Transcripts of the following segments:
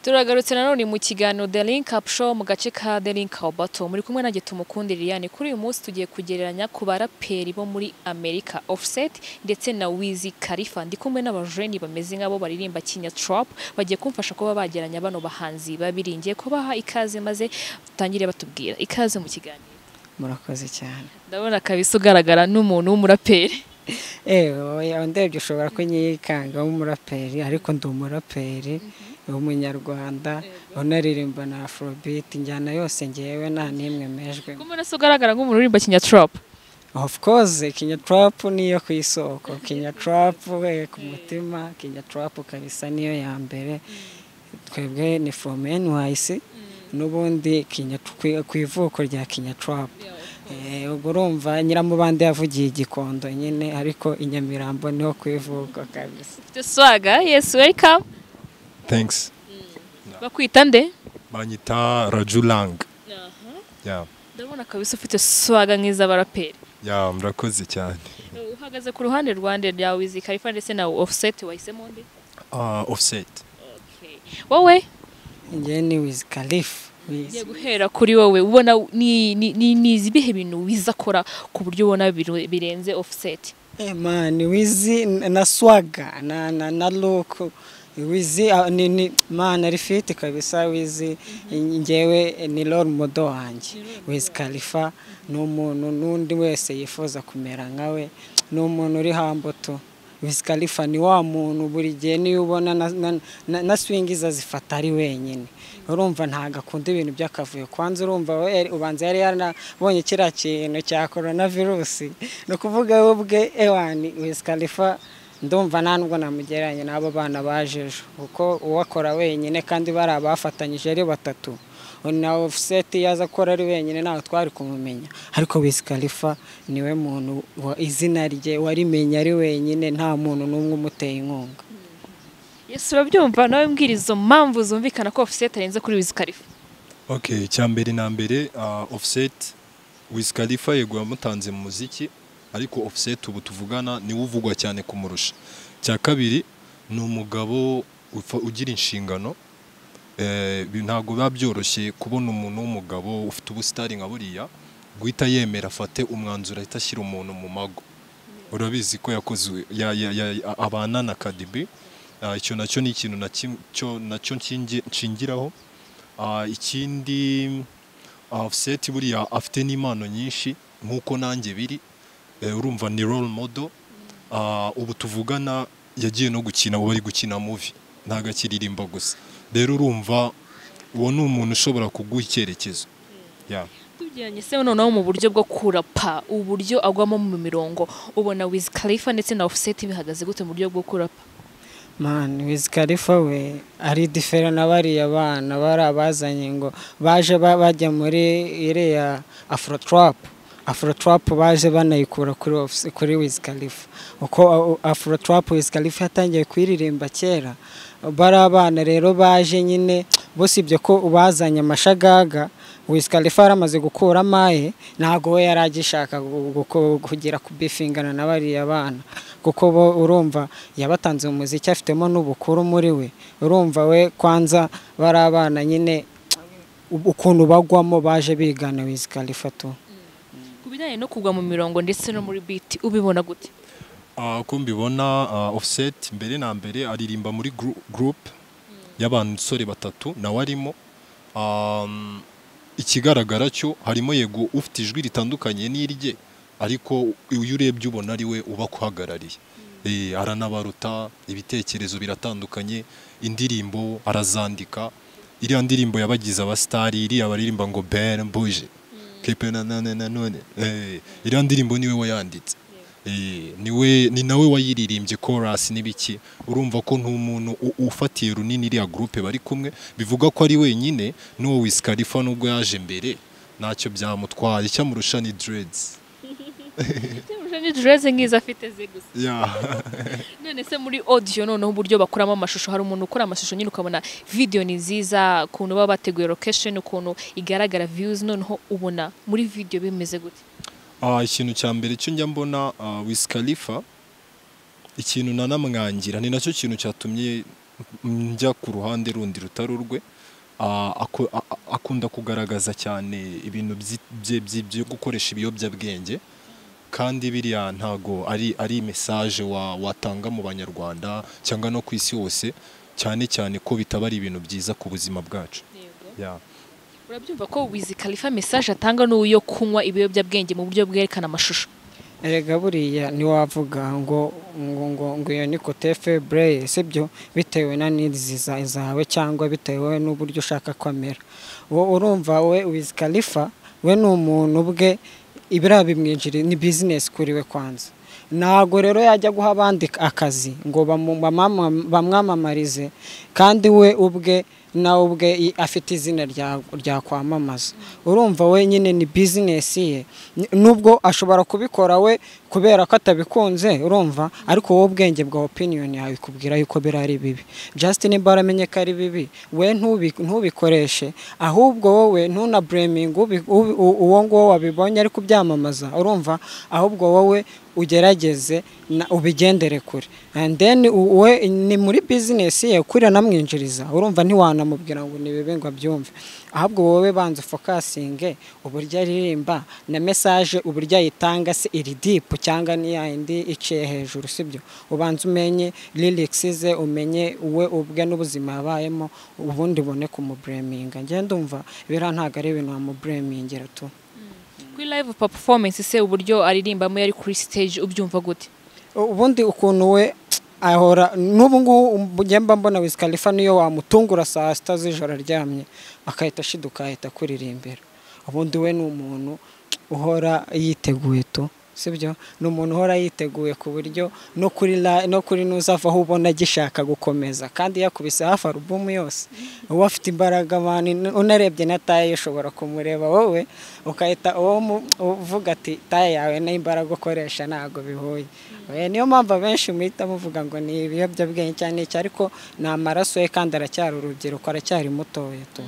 turagarutse nanone mu kiganiro The Link Up Show mu gace ka The Link Up Bato muri kumwe nanjye tumukunde Liliane kuri uyu munsi tugiye kugereranya ku baraperi bo muri Amerika Offset ndetse na Wiz Khalifa ndi kumwe n'abajeni bameze nk'abo baririmba Kinya Trap bagiye kumfasha kuba bagereranya bano bahanzi babiri ngiye kubaha ikaze maze tutangire batubwira ikaze mu kiganiro murakoze cyane ndabona kabisa ugaragara n'umuntu w'umuraperi ewe ndebye ushobora kunyikanga w'umuraperi ariko ndi umuraperi w'umunyarwanda unaririmba na afrobeat injyana yose ngewe nta n'imwe mejwe kumwe se ugaragara nk'umuntu uririmba kinyatrop of course kinya trap niyo ku isoko kinya trap we ku mutima kinya trap kabisa niyo ya mbere twebwe ni from NYC n'ubundi kinya ku ivuko rya kinya trap ubwo urumva nyiramubande yavugiye igikondo nyine ariko inyamirambo niho ku ivuko kabisa duswaga yes welcome Thanks. bakwita nde Banyita Rajulang. Yeah. ndabona kabisa ufite swaga nk'iz'abaraperi Yeah, murakoze cyane. Eh, uhagaze ku ruhande rwande rya Wiz Khalifa ndetse na Offset wahisemo nde Uh, offset. Okay. wowe ngewe ni wiz kalifu wiz ngiye guhera kuri wowe ubona ni ni- ni- ni ibihe bintu wiza akora ku buryo ubona biru- birenze Offset Eh, man wizi na swaga na na na look wizi ah, ni ni man ari fit kabisa wizi ngewe ni role model wanjye wizi kalifa ni umuntu n'undi wese yifuza kumera nkawe ni umuntu uri hambuto wizi kalifa ni wa muntu buri gihe niyo ubona na- na- na- na swingiza azifata ari wenyine urumva ntabwo akunda ibintu by'akavuyo kwanza urumva we yari- ubanza yari yarabonye kiriya kintu cya korona virusi ni ukuvuga we ubwe ewani wizi kalifa ndumva nta nubwo namugereranya n'abo bana baje ejo kuko uwakora wenyine kandi bari abafatanyije ari batatu na ofuseti yaza akora ari wenyine ntawe twari kumumenya ariko wizi kalifa niwe muntu wa izina rye warimenye ari wenyine nta muntu n'umwe umuteye inkunga Yesu urabyumva nawe mbwira izo mpamvu zumvikana ko Offset arenze kuri Wiz Khalifa Okay, cya mbere na mbere uh, Offset Wiz Khalifa yego yamutanze mu muziki ariko Offset ubu tuvugana niwe uvugwa cyane kumurusha. Cya kabiri ni umugabo ufa- ugira inshingano eh, bi- ntabwo biba byoroshye kubona umuntu w'umugabo ufite ubusitari nka buriya guhita yemera afate umwanzuro ahita ashyira umuntu mu mago urabizi ko yakoze ya, ya, ya, abana na kadibi icyo nacyo ni ikintu na kim- cyo- nacyo nshingi- nshingiraho Ah, ikindi ah, Offset buriya afite n'impano nyinshi nk'uko nanjye biri Eh, urumva ni role model Ah, ubu tuvugana yagiye no gukina ubu ari gukina muvi ntabwo akiririmba gusa rero urumva uwo ni umuntu ushobora kuguha icyerekezo Yeah. tugeranye se noneho mu buryo bwo kurapa uburyo agwamo mu mirongo ubona Wiz Khalifa ndetse na Offset bihagaze gute mu buryo bwo kurapa mani wizi kalifa we ari difere na bariya bana bari abazanye ngo baje ba- bajya muri iriya afurotarapu afurotarapu baje banayikura kuri ofisi- kuri wizi kalifa uko afurotarapu wizi kalifa yatangiye kuyiririmba kera bari abana rero baje nyine bose ibyo ko bazanye amashagaga wizi kalifa yaramaze gukura amaye ntabwo we yari agishaka gu- guko- kugera kubifingana na bariya bana kuko bo urumva yabatanze mu muziki afitemo n'ubukuru muri we urumva we kwanza bari abana nyine ukuntu bagwamo baje bigana wizi kalifa tu ku bijyanye no kugwa mu mirongo ndetse no muri beat ubibona gute Ah, uko mbibona ah, offset mbere na mbere aririmba muri gru- group y'abasore batatu nawe arimo Um, ikigaragara cyo harimo yego ufite ijwi ritandukanye n'irye ariko uyu urebye ubona ari we uba akuhagarariye Eh, aranabaruta ibitekerezo biratandukanye indirimbo arazandika iriya ndirimbo yabagize abasitari iriya baririmba ngo ben buje kepe na none na none Eh, iriya ndirimbo niwe wayanditse Eh, niwe ni nawe wayiririmbye chorus n'ibiki urumva ko ntumuntu u- ufatiye runini iriya groupe bari kumwe bivuga ko ari wenyine n'uwo Wiz Khalifa nubwo yaje mbere ntacyo byamutwaye icyamurusha ni dreads ni dress nk'izo afite ze gusa yeah. none se muri audio noneho uburyo bakuramo amashusho hari umuntu ukora amashusho nyine ukabona video ni nziza ukuntu baba bateguye location ukuntu igaragara views noneho ubona muri video bimeze gute Ah, ikintu cya mbere cyo njya mbona ah, Wiz Khalifa ikintu nanamwangira ni nacyo kintu cyatumye njya ku ruhande rundi rutari urwe Ah, ako- a- a- akunda kugaragaza cyane ibintu byi- bye- bye- byo gukoresha ibiyobyabwenge kandi biriya ntago ari ari message wa, watanga mu banyarwanda cyangwa no ku isi hose cyane cyane ko bitaba ari ibintu byiza ku buzima bwacu yeah. urabyumva ko wizi kalifa mesaje atanga n'uyo kunywa ibiyobyabwenge mu buryo bwerekana amashusho erega buriya ntiwavuga ngo ngo ngo ngo iyo ni kote febure sibyo bitewe na nizi za- zawe cyangwa bitewe n'uburyo ushaka kwamera wowe urumva we wizi kalifa we ni umuntu ubwe ibiriya bimwinjira ni bizinesi kuri we kwanza ntabwo rero yajya guha abandi akazi ngo bamu- bamama- bamwamamarize kandi we ubwe nawe ubwe i- afite izina rya- ryakwamamaza urumva we nyine ni bizinesi ye Ni- nubwo ashobora kubikora we kubera ko atabikunze urumva ariko wowe ubwenge bwa opiniyoni yawe ikubwira yuko biriya ari bibi justin bara amenye ko ari bibi we ntubi- ntubikoreshe ahubwo wowe ntunabureminge uwo nguwo wabibonye ari kubyamamaza urumva ahubwo wowe ugerageze na- ubigendere kure and then u- we ni muri bizinesi ye kuriya namwinjiriza urumva ntiwanamubwira ngo ni bibi ngo abyumve ahubwo wowe banza ufokasinge uburyo aririmba na mesaje uburyo ayitanga se iri dipu cyangwa ni yayindi iciye hejuru sibyo ubanza umenye lirikisi ze umenye we ubwe n'ubuzima yabayemo ubundi ubone kumubureminga ngenda umva biriya ntabwo ari ibintu wamuburemingira tu kuri live performance se uburyo aririmbamo yari kuri stage ubyumva gute ubundi ukuntu we ahora n'ubu ngubu njyemba mbona wizi kalifa niyo wamutungura saa sita z'ijoro aryamye akahita ashiduka ahita akuririmbira ubundi we ni umuntu uhora yiteguye tu sibyo ni umuntu uhora yiteguye ku buryo no kuri la- no kuri n'uzavaho ubona agishaka gukomeza kandi yakubise hafi alubumu yose uba afite imbaraga abantu unarebye na taye ushobora kumureba wowe ukahita uwo mu- uvuga ati taye yawe n'imbaraga ukoresha ntabwo bihuye Eh, niyo mpamvu abenshi muhita muvuga ngo ni ibiyobyabwenge cyane iki ariko ni amaraso ye kandi aracyari urubyiruko aracyari mutoya tu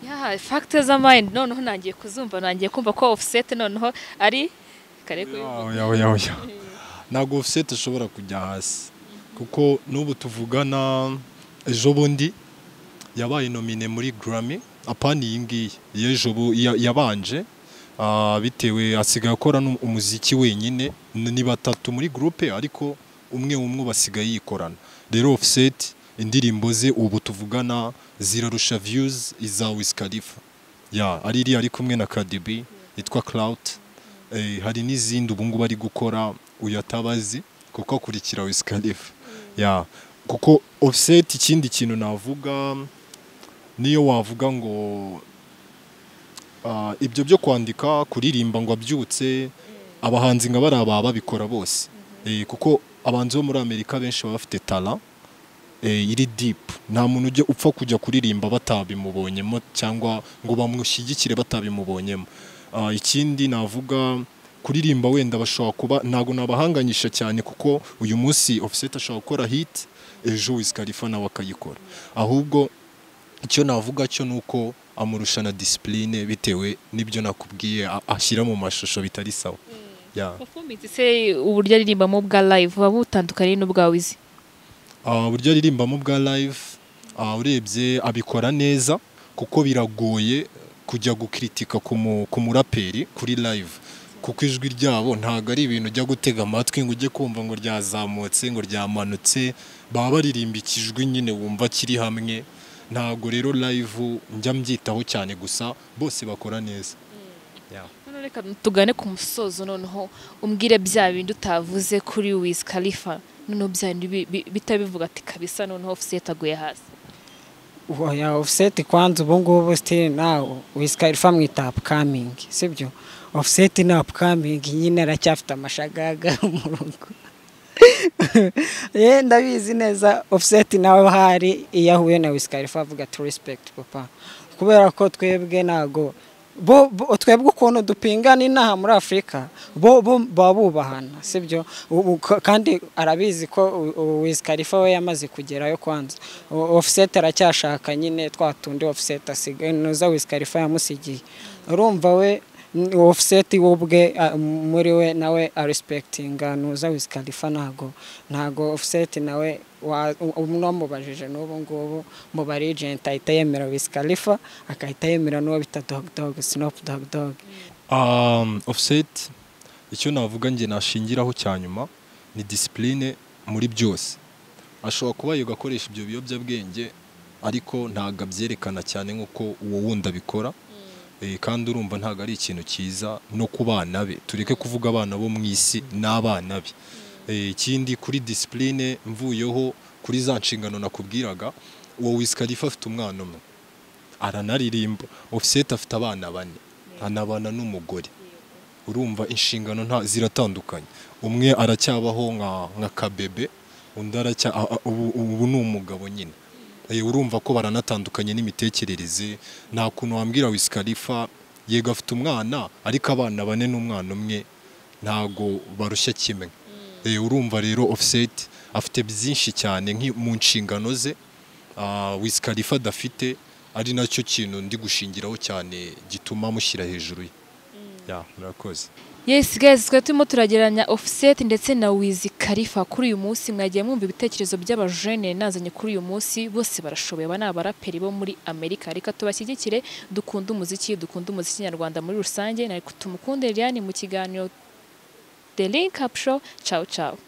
yeah, factor z'amayindi noneho nangiye kuzumva nangiye kumva ko offset noneho ari kare kubivuga. Oya, oya, oya. ntabwo offset ishobora kujya hasi kuko n'ubu tuvugana ejo bundi yabaye nomine muri grammy apana iyi ngiyi y'ejo bu- ya- yabanje ah, bitewe asigaye akora n'um- umuziki wenyine n- ni batatu muri groupe ariko umwe umwe basigaye yikorana rero offset indirimbo ze ubu tuvugana zirarusha views iza Wiz Khalifa ya ari iriya ari kumwe na Cardi yitwa Clout Eh, hari n'izindi ubu ngubu ari gukora uyatabazi kuko akurikira Wiz Khalifa ya kuko offset ikindi kintu navuga niyo wavuga ngo ah, ibyo byo kwandika kuririmba ngo abyutse abahanzi nka bari aba babikora bose Eh, kuko abahanzi bo muri amerika benshi baba bafite tara eh, iri dipu nta muntu ujya upfa kujya kuririmba batabimubonyemo cyangwa ngo bamushyigikire batabimubonyemo Ah, ikindi navuga kuririmba wenda bashobora kuba ntabwo nabahanganyisha cyane kuko uyu munsi offset ashobora gukora hit ejo Wiz Khalifa nawe akayikora ahubwo icyo navuga cyo ni uko amurusha na disipurine bitewe n'ibyo nakubwiye a- ashyira mu mashusho bitari sawa Yeah. performance se uburyo aririmbamo bwa live buba butandukanye n'ubwa wizi Ah, uburyo aririmbamo bwa live ah, urebye abikora neza kuko biragoye kujya gukritika ku mu- ku muraperi kuri live kuko ijwi ryabo ntabwo ari ibintu ujya gutega amatwi ngo ujye kumva ngo ryazamutse ngo ryamanutse baba baririmba ikijwi nyine wumva kiri hamwe ntabwo rero live njya mbyitaho cyane gusa bose bakora neza Yeah. None reka tugane ku musozo noneho umbwire bya bindi utavuze kuri wizi kalifa noneho bya bindi bi- bi- bitabivuga ati kabisa noneho offset aguye hasi ya offset kwanza ubu ngubu still nawe wizi kalifa mwita apukamingi sibyo offset ni apukamingi nyine aracyafite amashagaga mu rugo ye ndabizi neza offset nawe hari iyo ahuye na wizi kalifa avuga ati respect papa kubera ko twebwe ntago bo, bo twebwe ukuntu dupingana inaha muri afurika bo, bo baba bubahana sibyo U- u- ka- kandi arabizi ko u- u- wiz khalifa we yamaze kugerayo kwanza O- offset aracyashaka nyine twa tundi offset asigaye nuza wiz khalifa yamusigiye urumva we offset we ubwe ah, muri we nawe arisipekitinga ntuza wizi kalifa ntago ntago offset nawe wa- u- umwe wamubajije n'ubu ngubu mu barijenti ahita yemera wizi kalifa agahita yemera n'uwo bita dogi dogi sinopu dogi dogi Um, offset icyo navuga njye nashingiraho cya nyuma ni discipline muri byose ashobora kuba yiga akoresha ibyo biyobyabwenge ariko ntabwo abyerekana cyane nk'uko uwo wundi abikora Eh, kandi urumva ntabwo ari ikintu cyiza no ku bana be tureke kuvuga abana bo mu isi n'abana be Eh, ikindi kuri discipline mvuyeho kuri za nshingano nakubwiraga uwo wisikarifa afite umwana umwe aranaririmba offset afite abana bane anabana n'umugore urumva inshingano nta ziratandukanye umwe aracyabaho nka nka kabebe undi aracya a- a- ubu ubu ni umugabo nyine Eh, urumva ko baranatandukanye n'imitekerereze nta kuntu wambwira wisikarifa yego afite umwana ariko abana bane n'umwana umwe ntago barushya kimwe Eh, urumva rero offset afite byinshi cyane nki- mu nshingano ze wisikarifa adafite ari nacyo kintu ndi gushingiraho cyane gituma mushyira hejuru ye Ya, murakoze Yes guys, twe turimo turageranya Offset ndetse na Wiz Khalifa kuri uyu munsi mwagiye mwumva ibitekerezo by'abajene nazanye kuri uyu munsi bose barashoboye aba ni abaraperi bo muri Amerika reka tubashyigikire dukunde umuziki dukunde umuziki nyarwanda muri rusange na tumukunde Liliane mu kiganiro The Link Up Show ciao ciao